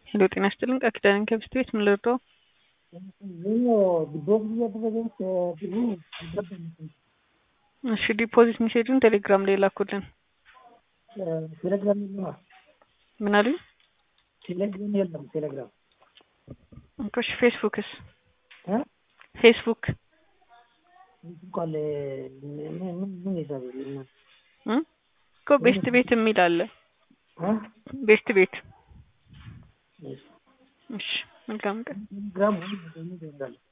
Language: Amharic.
ሄሎ ጤና ይስጥልኝ ቃል ኪዳን ከብስት ቤት ምን ልርዳው? እሺ ዲፖዚት ሜሴጁን ቴሌግራም ላይ ላኩልን። ቴሌግራም የለም። ምን አሉኝ? ቴሌግራም የለም። ቴሌግራም እሺ ፌስቡክስ? እ ፌስቡክ እንኳን ምን ምን ይዛል እ እኮ ቤስት ቤት የሚል አለ። እ ቤስት ቤት እሺ እሺ መልካም ቀን። ቴሌግራም ምን ይዛል